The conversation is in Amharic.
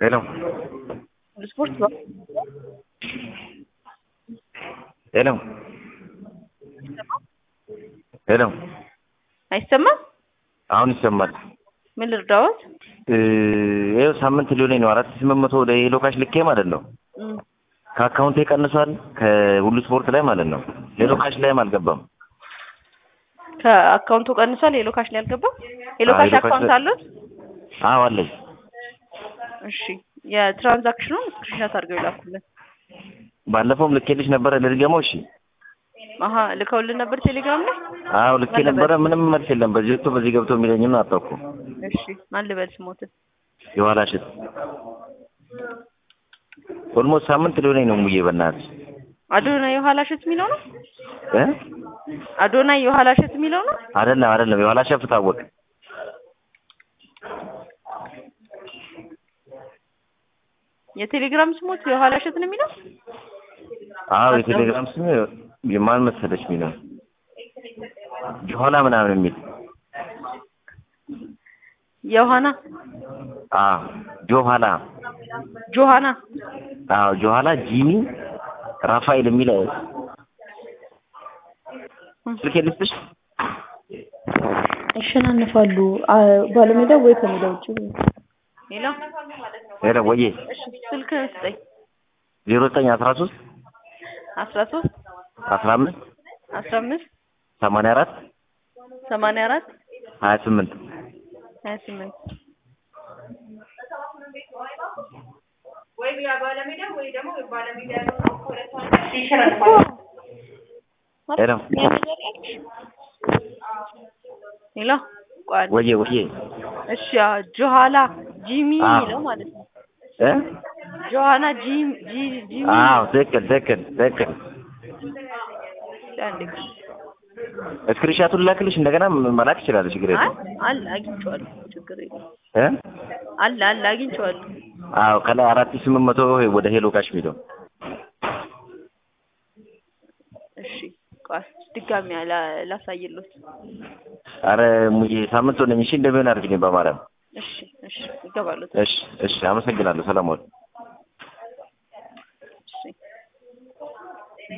ሄሎ ስፖርት ነው። ሄሎ ሄሎ አይሰማም? አሁን ይሰማል። ምን ልርዳዎት? ይኸው ሳምንት ሊሆነኝ ነው። አራት ሺህ ስምንት መቶ ወደ ሄሎ ካሽ ልኬ ማለት ነው። እም፣ ከአካውንቴ ቀንሷል፣ ከሁሉ ስፖርት ላይ ማለት ነው። ሄሎ ካሽ ላይም አልገባም። ከአካውንቱ ቀንሷል። ሄሎ ካሽ ላይ አልገባም። ሄሎ አዎ፣ ካሽ ሄሎ ካሽ አካውንት ላይ- አሉት? አዎ አለኝ። እሺ፣ የትራንዛክሽኑን ስክሪንሾት አድርገው ይላኩልን። ባለፈውም ልኬልሽ ነበረ ልድገመው? እሺ። አሀ ልከውልን ነበር ቴሌግራም ላይ። አዎ ልኬ ማን ነበረ። ነበር? ምንም መልስ የለም። በዚህ ወጥቶ በዚህ ገብቶ የሚለኝም አጣኩ። እሺ፣ ማን ልበል ስሞትን? የኋላ ሽት ኦልሞስት ሳምንት ሊሆነኝ ነው። ሙዬ በእናትሽ አዶናይ የኋላ ሸት የሚለው ነው። እ አዶናይ የኋላ ሸት የሚለው ነው። አይደለም አይደለም፣ የኋላ ሸፍ ታወቅ የቴሌግራም ስሞት የኋላ ሸት ነው የሚለው። አዎ የቴሌግራም ስም የማን መሰለች የሚለው የኋላ ምናምን የሚል የኋና አዎ ጆኋላ ጆሃና አዎ ጆኋላ ጂሚ ራፋኤል የሚል ስልክ ልስጥሽ ያሸናንፋሉ አ- ባለሜዳ ወይ ከሜዳ ውጭ ሌላ ሄሎ ወዬ እሺ፣ ስልክ ስጠኝ። ዜሮ ዘጠኝ አስራ ሶስት አስራ ሶስት አስራ አምስት አስራ አምስት ሰማንያ አራት ሰማንያ አራት ሀያ ስምንት ሀያ ስምንት ሄሎ ሌላ ቆይ ወዬ ወዬ እሺ ያ ጆሃላ ጂሚ አዎ። የሚለው ማለት ነው። እ ጆሃና ጂም ጂ ጂሚ አዎ ትክክል ትክክል ትክክል አንዴ እስክሪንሻቱን ላክልሽ እንደገና መላክ ይችላል ችግር አይ የለም አለ አግኝቼዋለሁ፣ ችግር የለም። እ አለ አለ አግኝቼዋለሁ። አዎ ከላይ አራት ሺህ ስምንት መቶ ወደ ሄሎ ካሽ የሚለው እሺ ቆይ ድጋሚ ላ- ላሳይሎት። አረ ሙዬ ሳምንት ሆነኝ እሺ እንደሚሆን አድርግልኝ በማርያም እሺ እሺ ይገባሉት። እሺ እሺ አመሰግናለሁ ሰላም ዋል